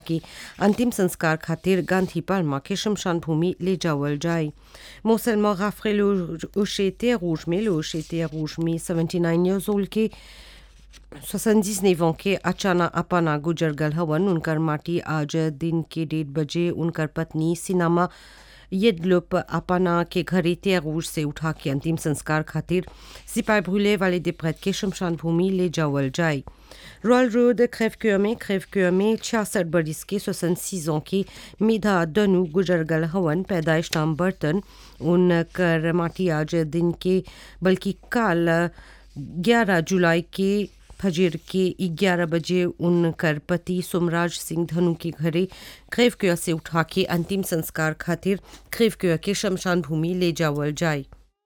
की अंतिम संस्कार खातिर गांधी पाल्मा के शमशान भूमि ले जावल जाए Moncellement Raffré le Ochété Rouge, mais le Ochété Rouge, mais 79 years old के 79 ans के अचाना अपना गुजर गल हवन उनकर माटी आज दिन के डेढ़ बजे उनकर पत्नी सिनामा येदलुप अपना के घरे त्यागूर से उठा के अंतिम संस्कार खातिर सिपाही भूले वाले दिप्रत के शमशान भूमि ले जावल जाए रॉयल रोड crève में crève में छियासठ बरिस के 66 ans की मिधा दनु गुजरगल हवन पैदाइश नाम बर्तन उनकर माटी आज दिन के बल्कि कल 11 जुलाई के फजर के 11 बजे उनकर पति सोमराज सिंह धनु के घरे क्रेवक्योर से उठा के अंतिम संस्कार खातिर क्रेवक्योर के शमशान भूमि ले जावल जाए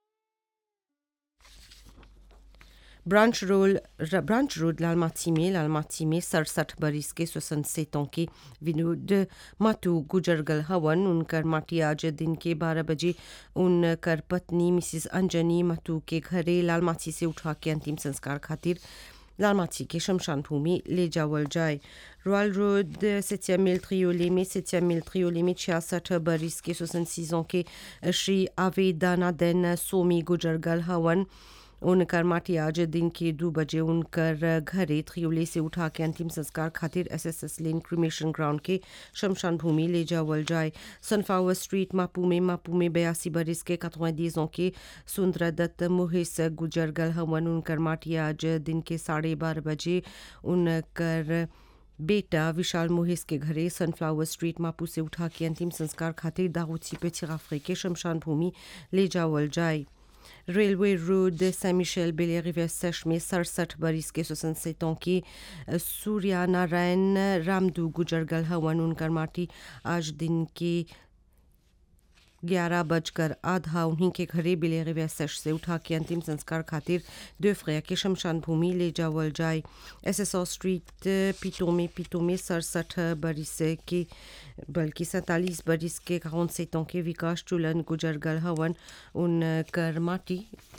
branch road branch road Lalmatie में लालमाती में सड़सठ बरिस के सोसन सेतों के विनोद मातू गुजरगल हवन उनकर माटी आज दिन के बारह बजे उनकर पत्नी मिसिस अंजनी मातू के घरे लालमाती से उठा के अंतिम संस्कार खातिर लालमाती के शमशान भूमि ले जावल जाए रॉयल रोड सेटिया मिल ट्रियोले में सेटिया मिल ट्रियोले में छियासठ बरिस के सोसन सीजों के श्री आवेदाना देन सोमी गुजरगल हवन उनकर माटी आज दिन के दो बजे उनकर घरे त्रियोले से उठा के अंतिम संस्कार खातिर S S S lane cremation ground के शमशान भूमि ले जावल जाए सनफ्लावर स्ट्रीट मापू में मापू में बयासी बरिस के कतवा के सुंदर दत्त मोहिस गुजरगल हवन उनकर माटी आज दिन के साढ़े बारह बजे उनकर बेटा विशाल मोहिस के घरे सनफ्लावर स्ट्रीट मापू से उठा के अंतिम संस्कार खातिर दाऊची पे चिराफरे के शमशान भूमि ले जावल जाए रेलवे रोड सेंट मिशेल बेले रिवियर सेश में सड़सठ बरिस के सोसन सेतों की सूर्या नारायण रामदू गुजरगल हवन उनकर माटी आज दिन के ग्यारह बजकर आधा उन्हीं के घरे बिले रिवियर सेश से उठा के अंतिम संस्कार खातिर दो फ्रेया के शमशान भूमि ले जावल जाए एस एस स्ट्रीट पीटो में पीटो में सड़सठ बरिस के बल्कि सैतालीस बरिस के काउन सेतों के विकास चुलन गुजरगल हवन उनकर माटी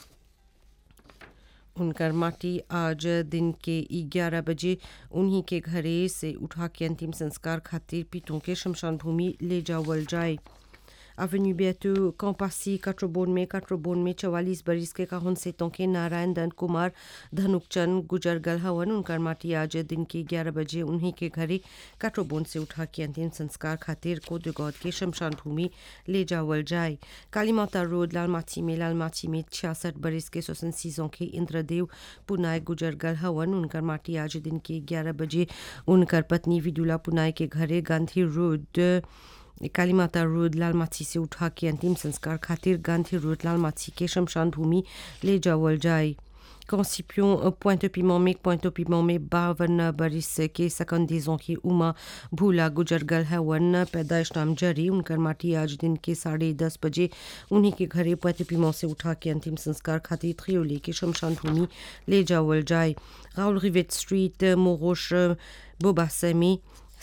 उनकर माटी आज दिन के ग्यारह बजे उन्हीं के घरे से उठा के अंतिम संस्कार खातिर पीटों के शमशान भूमि ले जावल जाए Avenue Bientôt, Campassi, Katrobon में काट्रोबोन में चवालीस बरिस के काहन सेतों के नारायण दन कुमार धनुकचंद गुजरगल हवन उनकर माटी आज दिन के ग्यारह बजे उन्हीं के घरे काट्रोबोन से उठा के अंतिम संस्कार खातिर कोदगौद के शमशान भूमि ले जावल जाए काली माता रोड लालमाची में लालमाची में छियासठ बरिस के सोसन सीजों के इंद्रदेव पुनाय गुजरगल हवन उनकर माटी आज दिन के ग्यारह बजे उनकर पत्नी विदुला पुनाय के घरे गांधी रोड कालीमाता रोड लालमाछी से उठा के अंतिम संस्कार खातिर गांधी रोड लालमाछी के शमशान भूमि ले जावल जाए Concipion, Pointe-Piment में Pointe-Piment में बावन बरिस के सकंदीजों की उमा भूला गुजरगल हवन पैदाइश नाम जरी उनकर माटी आज दिन के साढ़े दस बजे उन्हीं के घरे पोइंट से उठा के अंतिम संस्कार खातिर त्रियोली के शमशान भूमि ले जावल जाए राहुल रिवेट स्ट्रीट मोरोश बोबासमी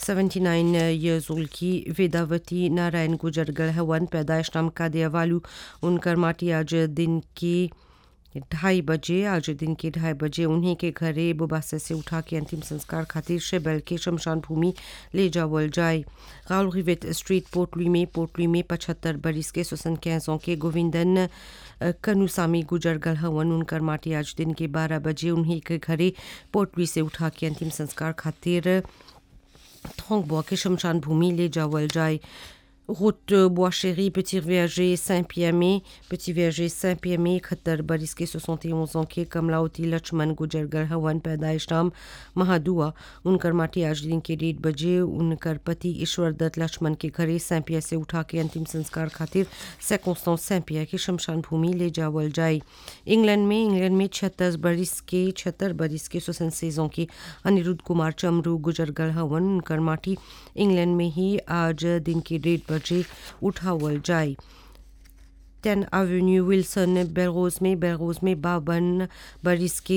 79 years old की वेदावती नारायण गुजरगल हवन पैदाइश नाम कादिया वालू उनकर माटी आज दिन की ढाई बजे आज दिन के ढाई बजे उन्हीं के घरे बुबासे से उठा के अंतिम संस्कार खातिर शेबल के शमशान भूमि ले जावल जाए गाउल रिवेट स्ट्रीट पोटली में पोटली में पचहत्तर बरिस के सोसन कैसों के गोविंदन कनुसामी गुजरगल हवन उनकर माटी आज दिन के बारह बजे उन्हीं के घरे पोटली से उठा के अंतिम संस्कार खातिर Troncbois के शमशान भूमि ले जावल जाए route Bois Chéri, Petit Verger, Saint-Pierre, Petit Verger, Saint-Pierre, खतर बरिस के 71 ans के कमलावती लक्ष्मण गुजरगर हवन पैदाइश नाम महादुआ उनकर माटी आज दिन के डेढ़ बजे उनकर पति ईश्वर दत्त लक्ष्मण के घरे सैंपिया से उठा के अंतिम संस्कार खातिर सैकोस्तान सैंपिया के शमशान भूमि ले जावल जाए इंग्लैंड में इंग्लैंड में छत्तर बरिस के छत्तर बरिस के सोसन सेजों के अनिरुद्ध कुमार चमरू गुजरगल हवन उनकर माटी इंग्लैंड में ही आज दिन के डेढ़ बजे उठावल जाए टेन एवेन्यू विल्सन बेलरोज में बेलरोज में बावन बरिस के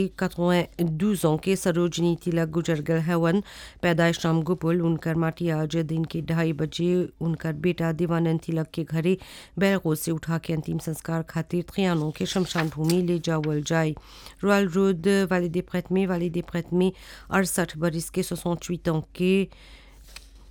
92 ans के सरोजनी तिलक गुजरगल हवन पैदाइश नाम गोपुल उनकर माटी आज दिन के ढाई बजे उनकर बेटा देवानंद तिलक के घरे बेलरोज से उठा के अंतिम संस्कार खातिर त्रियानों के शमशान भूमि ले जावल जाए रॉयल रोड वाले दे प्रेत में वाले दे प्रेत में अड़सठ बरिस के 68 ans के